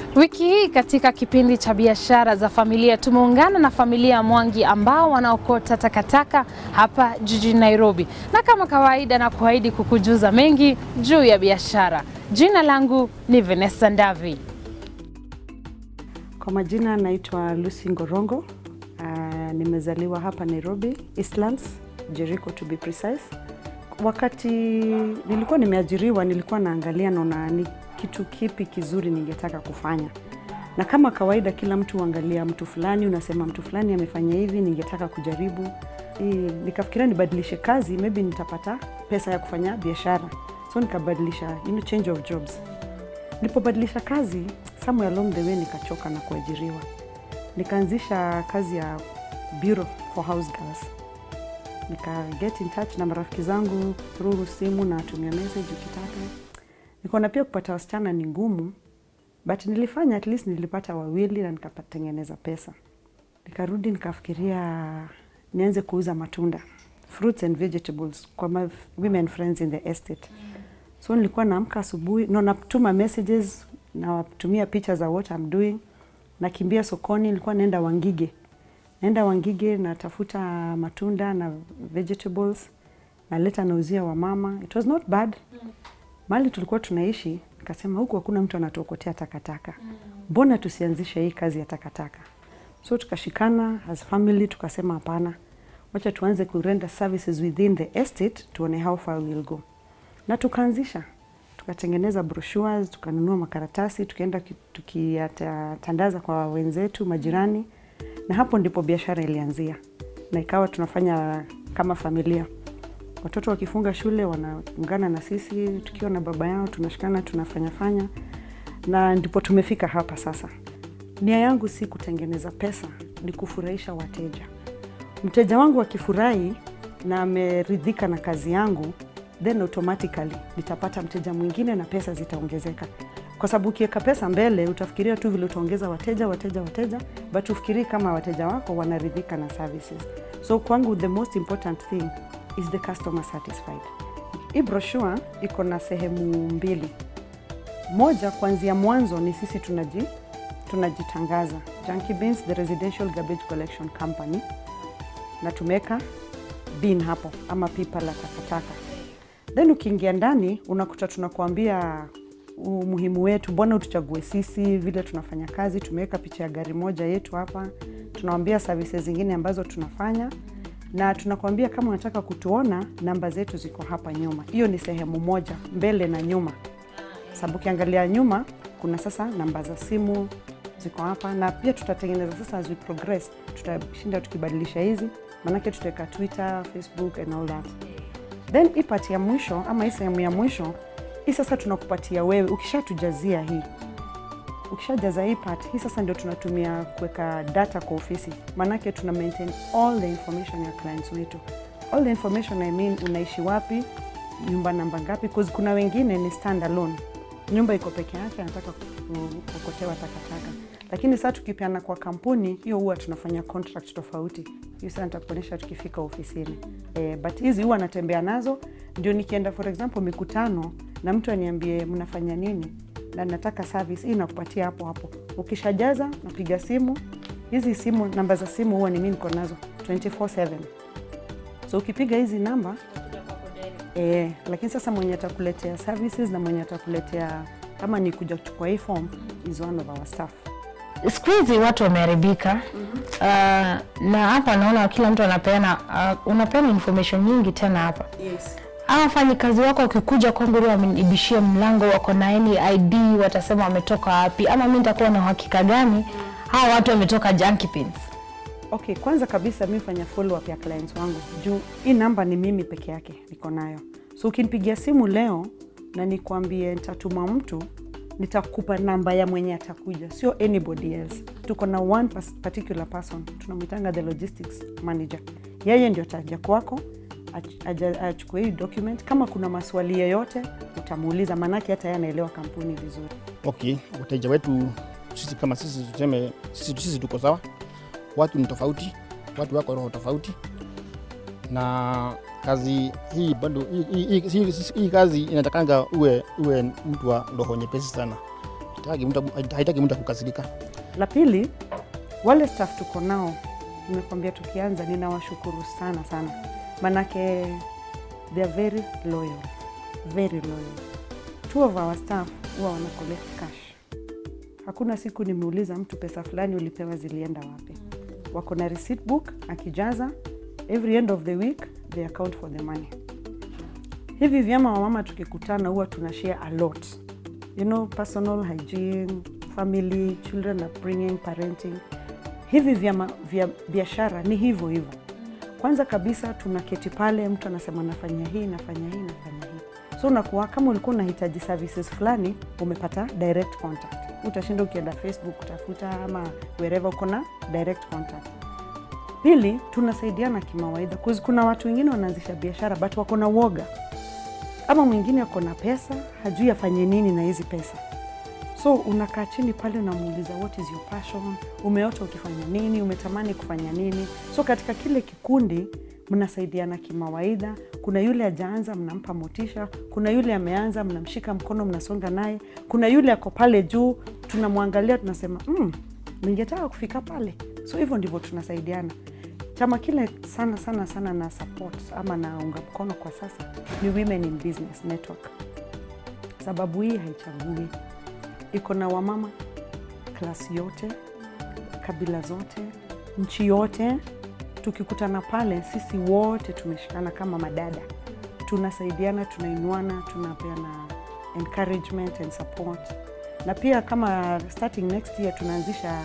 Wiki hii katika kipindi cha biashara za familia tumeungana na familia ya Mwangi ambao wanaokota takataka hapa jijini Nairobi, na kama kawaida na kuahidi kukujuza mengi juu ya biashara. Jina langu ni Vanessa Ndavi. Kwa majina naitwa Lucy Ngorongo. Uh, nimezaliwa hapa Nairobi, Eastlands, Jericho to be precise. Wakati nilikuwa nimeajiriwa, nilikuwa naangalia naona ni kitu kipi kizuri ningetaka kufanya, na kama kawaida, kila mtu huangalia mtu fulani, unasema mtu fulani amefanya hivi, ningetaka kujaribu. Hii, nikafikiria nibadilishe kazi, maybe nitapata pesa ya kufanya biashara, so nikabadilisha, you know, change of jobs. Nilipobadilisha kazi, somewhere along the way nikachoka na kuajiriwa, nikaanzisha kazi ya bureau for house girls nika get in touch na marafiki zangu through simu na tumia message ukitaka. Nikaona pia kupata wasichana ni ngumu, but nilifanya at least nilipata wawili na nikatengeneza pesa. Nikarudi nikafikiria nianze kuuza matunda, fruits and vegetables kwa my women friends in the estate. So nilikuwa naamka asubuhi, no, natuma messages, nawatumia picha za what I'm doing, nakimbia sokoni, nilikuwa naenda Wangige naenda Wangige natafuta matunda na vegetables naleta nauzia wamama. It was not bad. Mahali tulikuwa tunaishi, nikasema huku hakuna mtu anatuokotea takataka, mbona tusianzishe hii kazi ya takataka? So tukashikana as family, tukasema hapana, wacha tuanze kurenda services within the estate, tuone how far we'll go, na tukaanzisha tukatengeneza brochures, tukanunua makaratasi, tukaenda tukiyatandaza kwa wenzetu majirani na hapo ndipo biashara ilianzia, na ikawa tunafanya kama familia. Watoto wakifunga shule wanaungana na sisi, tukiwa na baba yao tunashikana, tunafanya fanya, na ndipo tumefika hapa sasa. Nia yangu si kutengeneza pesa, ni kufurahisha wateja. Mteja wangu akifurahi na ameridhika na kazi yangu, then automatically nitapata mteja mwingine na pesa zitaongezeka kwa sababu ukiweka pesa mbele utafikiria tu vile utaongeza wateja wateja wateja, but ufikirii kama wateja wako wanaridhika na services. So kwangu the most important thing is the customer satisfied. Hii brochure iko na sehemu mbili. Moja, kuanzia mwanzo ni sisi tunaji tunajitangaza Junkie Bins, the residential garbage collection company, na tumeweka bin hapo ama pipa la takataka. Then ukiingia ndani unakuta tunakuambia umuhimu wetu, mbona utuchague sisi, vile tunafanya kazi. Tumeweka picha ya gari moja yetu hapa, tunawambia services zingine ambazo tunafanya, na tunakwambia kama unataka kutuona, namba zetu ziko hapa nyuma. Hiyo ni sehemu moja, mbele na nyuma, sababu ukiangalia nyuma kuna sasa namba za simu ziko hapa, na pia tutatengeneza sasa, as we progress, tutashinda tukibadilisha hizi, maanake tutaweka Twitter, Facebook and all that. Then hii part ya mwisho ama hii sehemu ya mwisho hii sasa tunakupatia wewe, ukishatujazia hii, ukishajaza hii part hii, sasa ndio tunatumia kuweka data kwa ofisi, maanake tuna maintain all the information ya clients wetu. All the information I mean, unaishi wapi, nyumba namba ngapi, cause kuna wengine ni stand alone, nyumba iko peke yake, anataka kuokotewa takataka, lakini sasa tukipeana kwa kampuni hiyo, huwa tunafanya contract tofauti. Hiyo sasa nitakuonyesha tukifika ofisini eh, but hizi huwa natembea nazo, ndio nikienda for example mikutano na mtu aniambie mnafanya nini na nataka service hii, nakupatia hapo hapo. Ukishajaza napiga simu. Hizi simu namba za simu huwa ni mimi niko nazo 24/7 so ukipiga hizi namba eh, lakini sasa mwenye atakuletea services na mwenye atakuletea kama ni kuja kuchukua hii form is one of our staff. Siku hizi watu wameharibika. mm -hmm. Uh, na hapa naona kila mtu anapeana uh, unapeana information nyingi tena hapa Yes. Hawa wafanyikazi wako wakikuja kwangu leo wamenibishia mlango, wako na any ID, watasema wametoka wapi, ama mimi nitakuwa na uhakika gani hawa watu wametoka Junkie Bins? Okay, kwanza kabisa mi fanya follow up ya clients wangu juu hii namba ni mimi peke yake niko nayo, so ukinipigia simu leo na nikwambie nitatuma mtu, nitakupa namba ya mwenye atakuja, sio anybody else. Tuko na one particular person tunamwitanga the logistics manager, yeye ndio ataja kwako achukue hii document. Kama kuna maswali yoyote utamuuliza, maanake hata yeye anaelewa kampuni vizuri. Okay, wateja wetu sisi kama sisi tuseme sisi, sisi tuko sawa. Watu ni tofauti, watu wako roho tofauti, na kazi hii bado hii, hii, hii, hii kazi inatakanga uwe, uwe mtu wa roho nyepesi sana. haitaki mtu haitaki mtu akukasirika. La pili, wale staff tuko nao, nimekwambia tukianza, ninawashukuru sana sana, manake they are very loyal, very loyal. Two of our staff huwa wana collect cash. Hakuna siku nimeuliza mtu pesa fulani ulipewa zilienda wapi. Wako na receipt book, akijaza every end of the week they account for the money. Hivi vyama wamama tukikutana huwa tuna share a lot you know, personal hygiene, family, children upbringing, parenting. Hivi vyama vya biashara ni hivyo hivyo. Kwanza kabisa tunaketi pale, mtu anasema nafanya hii, nafanya hii, nafanya hii. So unakuwa kama ulikuwa unahitaji services fulani, umepata direct contact. Utashinda ukienda Facebook kutafuta ama wherever uko na direct contact. Pili, tunasaidiana kimawaidha. 'Cause Kuna watu wengine wanaanzisha biashara but wako na uoga ama mwingine ako na pesa hajui afanye nini na hizi pesa so unakaa chini pale unamuuliza what is your passion umeota ukifanya nini umetamani kufanya nini so katika kile kikundi mnasaidiana kimawaidha kuna yule ajaanza mnampa motisha kuna yule ameanza mnamshika mkono mnasonga naye kuna yule ako pale juu tunamwangalia tunasema mm, ningetaka kufika pale so hivyo ndivyo tunasaidiana chama kile sana sana sana na support ama naunga mkono kwa sasa ni Women in Business Network, sababu hii haichagui, iko na wamama klasi yote, kabila zote, nchi yote. Tukikutana pale, sisi wote tumeshikana kama madada, tunasaidiana, tunainuana, tunapeana encouragement and support, na pia kama starting next year tunaanzisha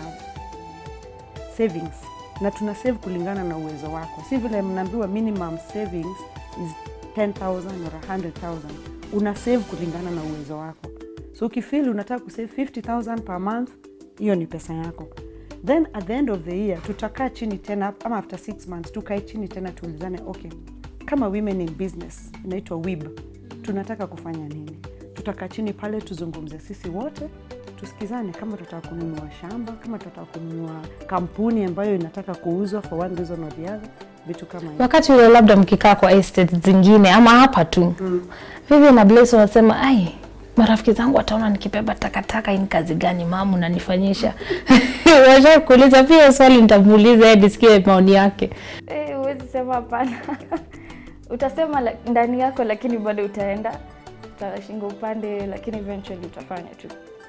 savings na tuna save kulingana na uwezo wako, si vile mnaambiwa minimum savings is 10,000 or 100,000. Una save kulingana na uwezo wako, so ukifeel unataka kusave 50,000 per month, hiyo ni pesa yako. Then at the end of the year tutakaa chini tena, ama after 6 months tukae chini tena tuulizane, okay, kama women in business inaitwa WIB, tunataka kufanya nini? Tutakaa chini pale tuzungumze sisi wote tusikizane kama tunataka kununua shamba, kama tunataka kununua kampuni ambayo inataka kuuzwa for one reason or the other, vitu kama hivyo. Wakati ule labda mkikaa kwa estate zingine ama hapa tu mm. Vivian na Blaise wanasema ai, marafiki zangu wataona nikibeba takataka, hii ni kazi gani mamu nanifanyisha? Washa kuuliza pia swali, nitamuuliza yeye nisikie maoni yake. Eh, huwezi sema hapana. Utasema la, ndani yako lakini bado utaenda utashinga upande, lakini eventually utafanya tu.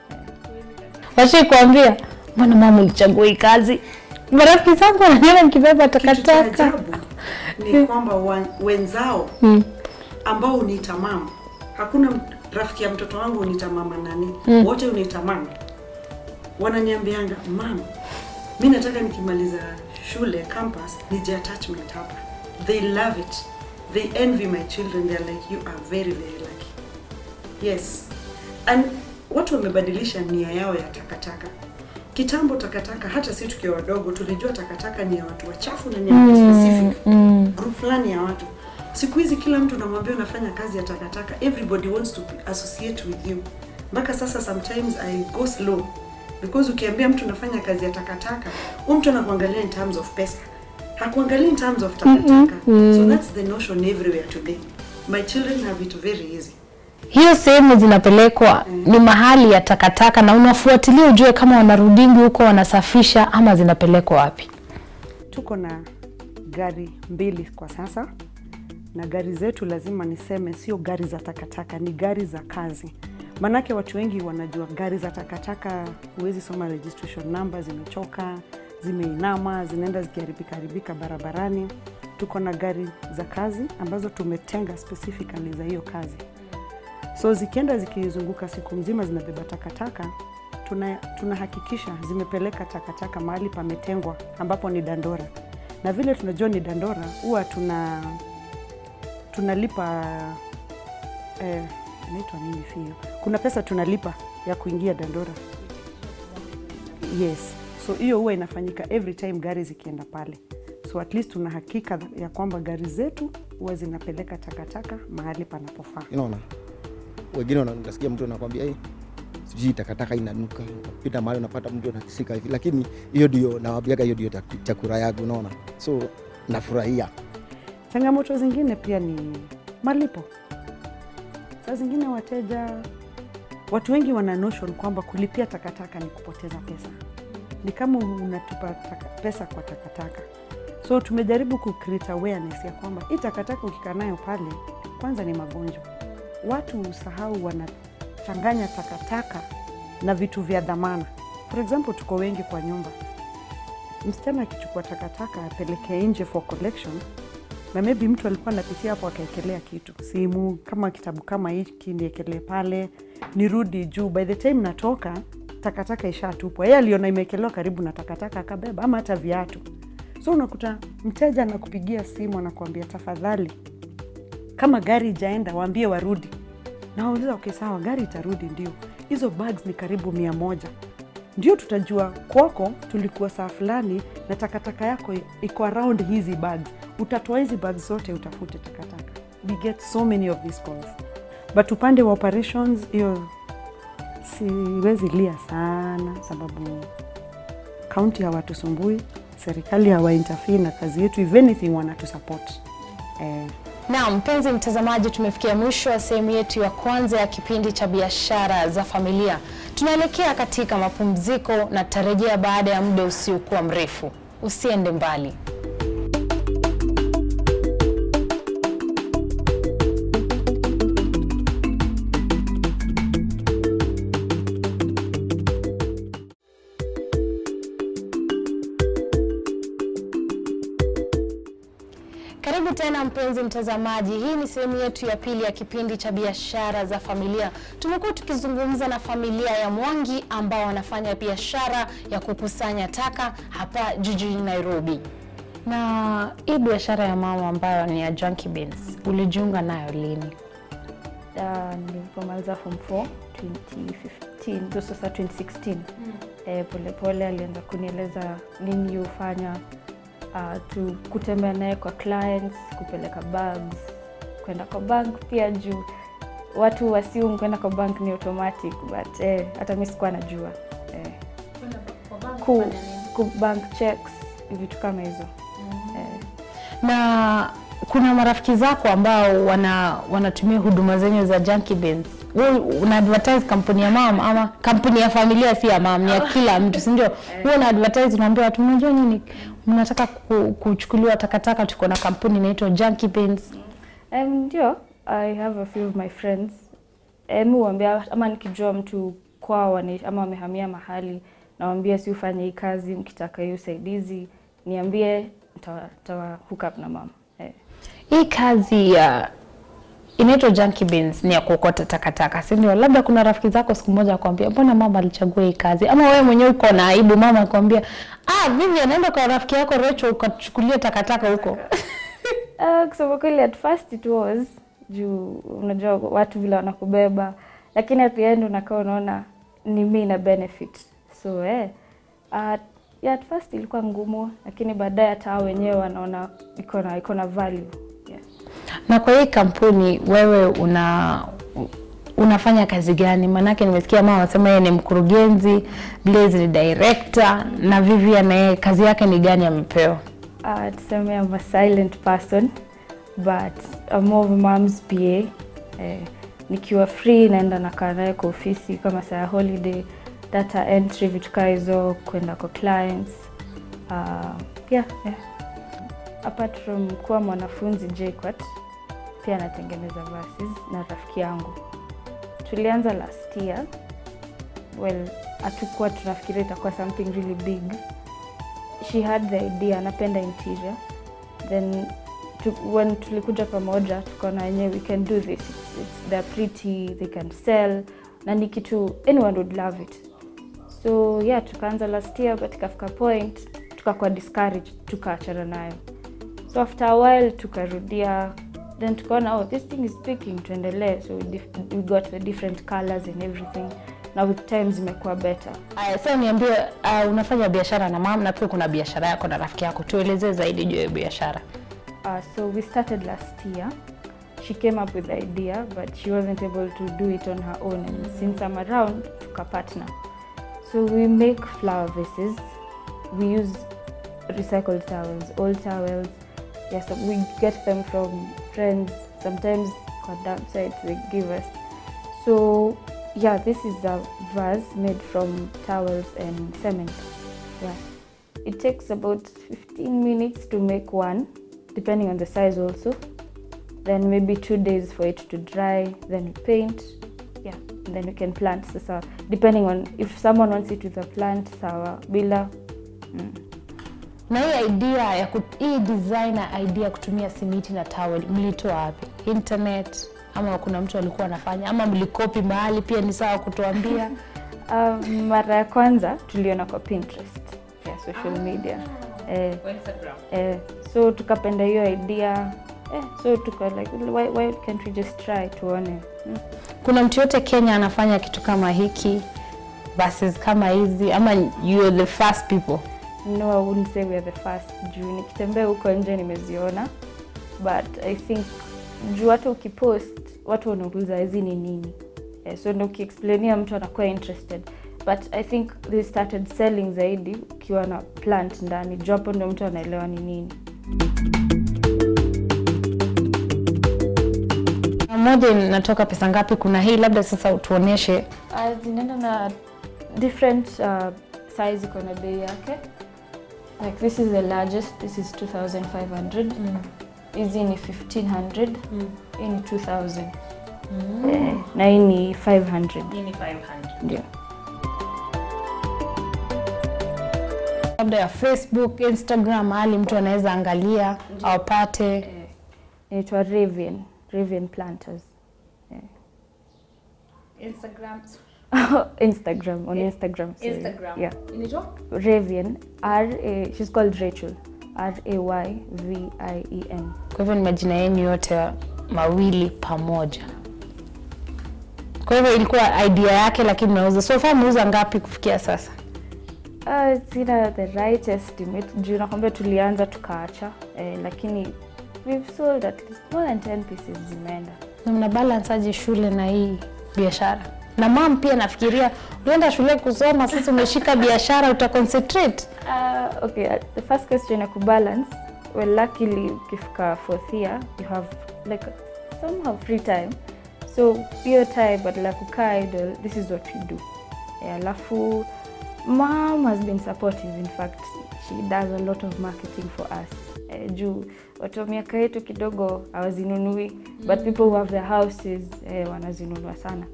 Washai kuambia mbona mama ulichagua hii kazi? Marafiki zangu wananiona nikibeba Kitu cha takataka. ajabu ni kwamba wa- wenzao Mm. ambao uniita mama, hakuna m- rafiki ya mtoto wangu uniita mama nani, wote uniita mama. Wananiambianga mama, mi nataka nikimaliza shule campus nije attachment hapa. They love it, they envy my children, they're like you are very very lucky. Yes, and watu wamebadilisha nia yao ya takataka. Kitambo takataka, hata si tukiwa wadogo, tulijua takataka ni ya watu wachafu na ni ya watu specific Mm. group fulani ya watu. Siku hizi kila mtu unamwambia unafanya kazi ya takataka, everybody wants to associate with you. Mpaka sasa sometimes I go slow because ukiambia mtu unafanya kazi ya takataka, huyu mtu anakuangalia in terms of pesa, hakuangalia in terms of takataka. So that's the notion everywhere today. My children have it very easy. hiyo sehemu zinapelekwa ni mahali ya takataka, na unafuatilia ujue kama wanarudingi huko wanasafisha ama zinapelekwa wapi. Tuko na gari mbili kwa sasa, na gari zetu lazima niseme sio gari za takataka, ni gari za kazi. Maanake watu wengi wanajua gari za takataka, huwezi soma registration number, zimechoka, zimeinama, zinaenda zikiharibika haribika barabarani. Tuko na gari za kazi ambazo tumetenga specifically za hiyo kazi, so zikienda zikizunguka siku mzima zinabeba takataka tuna tunahakikisha zimepeleka takataka mahali pametengwa ambapo ni dandora, na vile tunajua ni dandora, huwa tuna tunalipa eh, inaitwa nini fio, kuna pesa tunalipa ya kuingia dandora. Yes, so hiyo huwa inafanyika every time gari zikienda pale, so at least tuna hakika ya kwamba gari zetu huwa zinapeleka takataka mahali panapofaa. Unaona, wengine wanasikia mtu anakwambia hey, sijui takataka inanuka, pita mahali unapata mtu anakisika hivi, lakini hiyo ndio nawaambiaga, hiyo ndio tak- chakula yangu, unaona, so nafurahia. Changamoto zingine pia ni malipo. Saa zingine wateja watu wengi wana notion kwamba kulipia takataka ni kupoteza pesa, ni kama unatupa taka, pesa kwa takataka. So tumejaribu ku create awareness ya kwamba hii takataka ukikaa nayo pale, kwanza ni magonjwa. Watu usahau wanachanganya takataka na vitu vya dhamana. For example, tuko wengi kwa nyumba, msichana akichukua takataka apeleke nje for collection na maybe mtu alikuwa anapitia hapo akaekelea kitu, simu kama kitabu kama hiki niekelee pale, nirudi juu. By the time natoka takataka ishatupwa, yeye aliona imekelewa karibu na takataka akabeba, ama hata viatu. So unakuta mteja anakupigia simu anakuambia, tafadhali, kama gari ijaenda waambie warudi. Na wauliza okay, sawa, gari itarudi, ndio hizo bags ni karibu mia moja ndio tutajua kwako tulikuwa saa fulani na takataka yako iko around hizi bags. Utatoa hizi bags zote utafute takataka. We get so many of these calls, but upande wa operations hiyo siwezi lia sana, sababu kaunti hawatusumbui, serikali hawainterfere na kazi yetu, if anything wanatusupport eh, Na mpenzi mtazamaji, tumefikia mwisho wa sehemu yetu ya kwanza ya kipindi cha biashara za familia. Tunaelekea katika mapumziko na tutarejea baada ya muda usiokuwa mrefu. Usiende mbali. Karibu tena mpenzi mtazamaji, hii ni sehemu yetu ya pili ya kipindi cha biashara za familia. Tumekuwa tukizungumza na familia ya Mwangi ambao wanafanya biashara ya kukusanya taka hapa jijini Nairobi. Na hii biashara ya mama ambayo ni ya Junkie Beans, ulijiunga nayo lini? uh, nilipomaliza form 4 2015 ndio sasa 2016 eh, polepole alianza kunieleza nini hufanya uh, tu kutembea naye kwa clients kupeleka bags kwenda kwa bank pia juu watu wasium kwenda kwa bank ni automatic but eh, hata mi sikuwa najua eh, ku, ku bank checks vitu kama hizo eh, Na kuna marafiki zako ambao wana wanatumia huduma zenyu za Junkie Beans. Wewe una advertise kampuni ya mama ama kampuni ya familia si ya mama, ni ya kila mtu, si ndio? Wewe una advertise unaambia watu mnajua nini? Mnataka ku- kuchukuliwa takataka, tuko na kampuni inaitwa Junkie Beans. Um, ndio I have a few of my friends eh, mi huambia ama nikijua mtu kwao wanaishi ama wamehamia mahali nawambia si ufanye hii kazi mkitaka hii usaidizi niambie ntawa ntawa hook up na mama eh. Hii kazi ya inaitwa Junkie Beans ni ya kuokota takataka, si ndio? Labda kuna rafiki zako siku moja akwambia, mbona mama alichagua hii kazi? Ama wewe mwenyewe uko na aibu, mama akwambia, ah, vivi anaenda kwa rafiki yako Rachel ukachukulia takataka huko. Uh, kusema kweli at first it was juu unajua watu vile wanakubeba lakini at the end unakaa unaona ni mi na benefit so eh, uh, yeah, at first ilikuwa ngumu lakini baadaye hata hao wenyewe wanaona iko na iko na value yeah. Na kwa hii kampuni wewe una unafanya kazi gani? Maanake nimesikia mama anasema yeye ni mkurugenzi, Blaze ni director na Vivian na yeye kazi yake ni gani amepewa? Uh, tuseme I'm a silent person but I'm more of a mom's PA. Eh, nikiwa free naenda nakaa naye kwa ofisi kama saa ya holiday, data entry, vitu kaa hizo, kwenda kwa clients. Uh, yeah, yeah. Apart from kuwa mwanafunzi JKUAT, pia natengeneza verses na rafiki yangu. Tulianza last year. Well, hatukuwa tunafikiria itakuwa something really big she had the idea anapenda interior then tu, when tulikuja pamoja tukaona wenyewe we can do this it's, it's, they're pretty they can sell na ni kitu anyone would love it so yeah tukaanza last year but ikafika point tukakuwa discouraged tukaachana nayo so after a while tukarudia then tukaona oh this thing is speaking tuendelee so we, dif- we got the different colors and everything na with time zimekuwa better Aya, sasa niambie, uh, unafanya biashara na mama na pia kuna biashara yako na rafiki yako, tuelezee zaidi juu ya biashara. Uh, so we started last year. She came up with the idea, but she wasn't able to do it on her own. And since I'm around, took a partner. So we make flower vases. We use recycled towels, old towels. Yes, we get them from friends. Sometimes kwa dump sites they give us. So yeah, this is a vase made from towels and cement. Yeah. It takes about 15 minutes to make one, depending on the size also. Then maybe two days for it to dry, then we paint. Yeah, and then we can plant sasa, depending on if someone wants it with a plant, sawa, bila. Mm. Na hii idea ya kut, hii designer idea ya kutumia simiti na towel mlitoa wapi? Internet ama kuna mtu alikuwa anafanya ama mlikopi mahali? Pia ni sawa kutuambia. Um, mara ya kwanza tuliona kwa Pinterest ya social media eh, eh, so tukapenda hiyo idea eh, so tuka like why, why can't we just try tuone mm. Kuna mtu yote Kenya anafanya kitu kama hiki versus kama hizi ama you are the first people? No, I wouldn't say we are the first juu nikitembea huko nje nimeziona but I think juu hata ukipost watu wanauliza hizi ni nini eh, so ndo ukiexplainia mtu anakuwa interested but I think they started selling zaidi ukiwa na plant ndani juu hapo ndo mtu anaelewa ni nini Moja inatoka pesa ngapi? Kuna hii labda sasa tuonyeshe. Uh, zinaenda na different uh, size iko na bei yake like this is the largest this is 2500 hizi ni 1500 hii ni 2000 eh, na hii ni 500 ndio labda ya Facebook, Instagram, mahali mtu anaweza angalia aupate. inaitwa Ravian Ravian Planters Instagram, Instagram on Instagram sorry. Instagram. yeah inaitwa Ravian R A she's called Rachel R A Y V I E N Kwa hivyo ni majina yenu yote mawili pamoja. Kwa hivyo ilikuwa idea yake, lakini mnauza so far, mnauza ngapi kufikia sasa? Uh, sina the right estimate juu nakwambia tulianza tukaacha eh, lakini we've sold at least more than 10 pieces zimeenda Na mna balance aje shule na hii biashara? Na mam pia nafikiria ulienda shule kusoma, sasa umeshika biashara, uta concentrate. uh, okay uh, the first question ya kubalance well luckily ukifika fourth year you have like somehow free time so hiyo time badala ya kukaa idle this is what we do Eh, alafu mom has been supportive in fact she does a lot of marketing for us eh, juu watu wa miaka yetu kidogo hawazinunui but people who have their houses eh, wanazinunua sana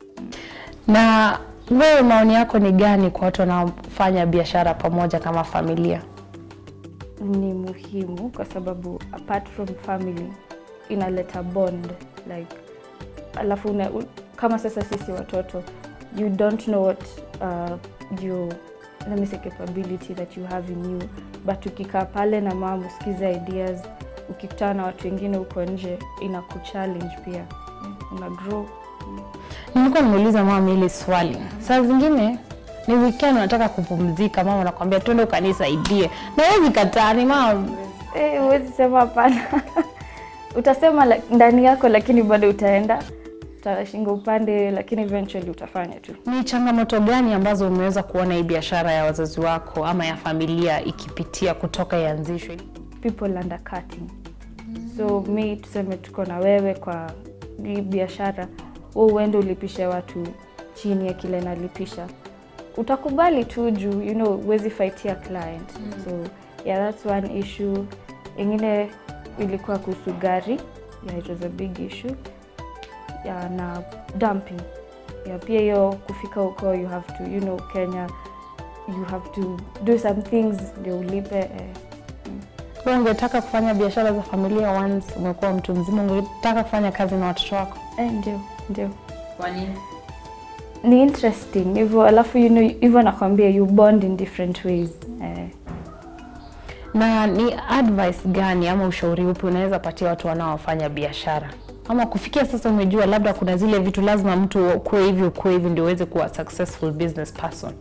Na wewe maoni yako ni gani kwa watu wanaofanya biashara pamoja kama familia? ni muhimu kwa sababu apart from family inaleta bond like alafu una, u- kama sasa sisi watoto you don't know what uh, your let me say capability that you have in you but ukikaa pale na mama usikize ideas ukikutana na watu wengine huko nje ina kuchallenge pia yeah, una grow Nilikuwa nimeuliza mama hili swali. Saa zingine ni weekend unataka kupumzika, mama anakuambia twende ukanisaidie, na wewe kataa, ni mama Eh, huwezi sema hapana. Utasema la- ndani yako, lakini bado utaenda utashinga upande, lakini eventually utafanya tu. Ni changamoto gani ambazo umeweza kuona hii biashara ya wazazi wako ama ya familia ikipitia kutoka ianzishwe? People undercutting. So mi tuseme tuko na wewe kwa hii biashara, wewe uende ulipishe watu chini ya kile nalipisha, utakubali tu juu you know huwezi fightia client. So yeah, that's one issue. Ingine ilikuwa kuhusu gari, yeah, it was a big issue. Yeah, na dumping. Yeah, pia hiyo kufika huko you have to you know Kenya you have to do some things ndio ulipe eh. Wewe ungetaka kufanya biashara za familia once umekuwa mtu mzima, ungetaka kufanya kazi na watoto wako? Eh, ndio ndio Kwa nini? ni interesting hivyo, alafu you know hivyo nakwambia you bond in different ways eh. Na ni advice gani ama ushauri upi unaweza patia watu wanaofanya biashara? Ama kufikia sasa umejua labda kuna zile vitu lazima mtu ukuwe hivi ukuwe hivi ndio uweze kuwa successful business person.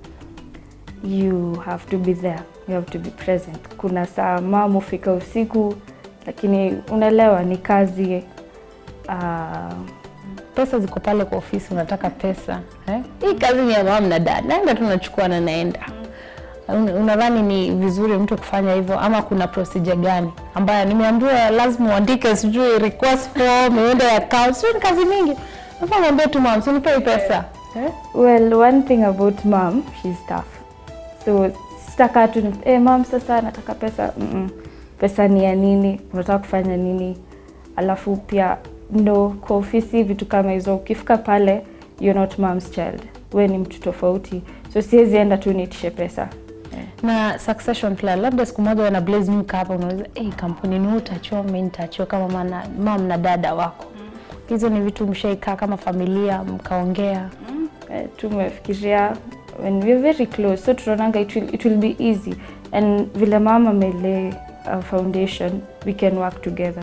you have to be there, you have to be present. Kuna saa mama hufika usiku, lakini unaelewa ni kazi uh, Pesa ziko pale kwa ofisi, unataka pesa eh? Hii kazi ni ya mama na dada, naenda tu nachukua na naenda. Un- Unadhani ni vizuri mtu kufanya hivyo ama kuna procedure gani ambayo nimeambiwa lazima uandike sijui request form, uende account, sijui ni kazi mingi. Nafaa mwambie tu mama, usinipe hii pesa. Eh? Well, one thing about mom, she's tough. So sitaka tu ni- eh, mom sasa nataka pesa. Mm-mm. Pesa ni ya nini? Unataka kufanya nini? Alafu pia ndo kwa ofisi vitu kama hizo, ukifika pale you're not mom's child, we ni mtu tofauti, so siwezi enda tu niitishe pesa eh. na succession plan, labda siku moja wana Blaze Nyuka hapa, unaweza hey, kampuni ni wewe utachiwa, mimi nitachiwa kama mana, mam na dada wako. Hizo ni vitu mshaikaa kama familia mkaongea? Eh, tumefikiria when we're very close so tunaonanga it will, it will be easy and vile mama amelay a foundation we can work together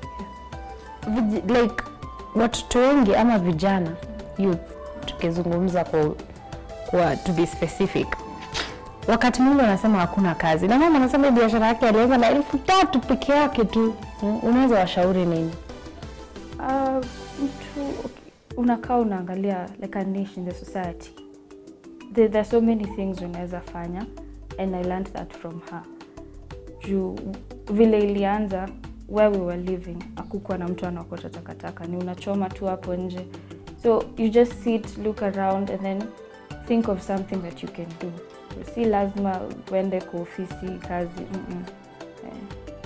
Vij- like watoto wengi ama vijana youth, tukizungumza kwa, kwa to be specific, wakati mwingi wanasema hakuna kazi, na mama anasema hii biashara yake alianza na elfu tatu peke yake tu. Mm, Unaweza washauri nini? uh, mtu okay, unakaa unaangalia like a niche in the society there, there are so many things unaweza fanya and i learned that from her juu vile ilianza where we were living akukuwa na mtu anaokota takataka ni unachoma tu hapo nje so you just sit look around and then think of something that you can do si lazima uende kwa ofisi kazi mm-mm. Eh.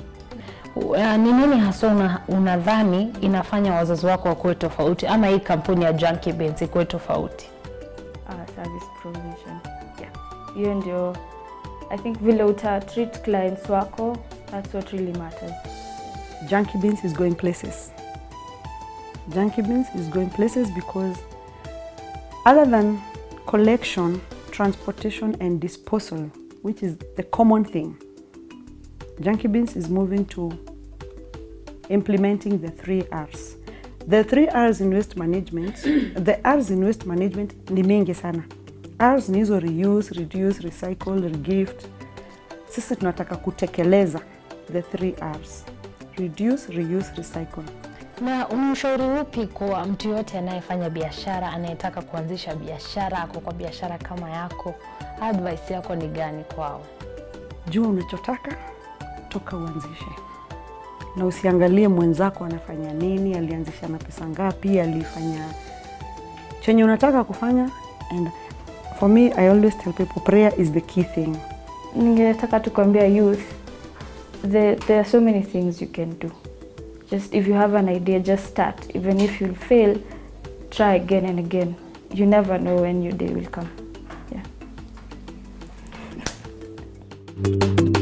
Uh, ni nini hasa una, unadhani inafanya wazazi wako wakuwe tofauti ama hii kampuni ya Junkie Beans ikuwe tofauti? uh, service provision yeah. hiyo ndio i think vile uta treat clients wako that's what really matters Junkie Beans is going places. Junkie Beans is going places because other than collection, transportation, and disposal, which is the common thing, Junkie Beans is moving to implementing the three R's. The three R's in waste management, the R's in waste management ni mingi sana. R's ni hizo reuse, reduce, recycle, regift. Sisi tunataka kutekeleza the three R's. Reduce, reuse, recycle. Na unamshauri upi kwa mtu yote anayefanya biashara, anayetaka kuanzisha biashara, ako kwa biashara kama yako, advice yako ni gani kwao? Jua unachotaka, toka uanzishe, na usiangalie mwenzako anafanya nini, alianzisha na pesa ngapi, alifanya chenye unataka kufanya. And for me, I always tell people prayer is the key thing. ningetaka tu kuambia youth the, there are so many things you can do just if you have an idea just start even if you'll fail try again and again you never know when your day will come yeah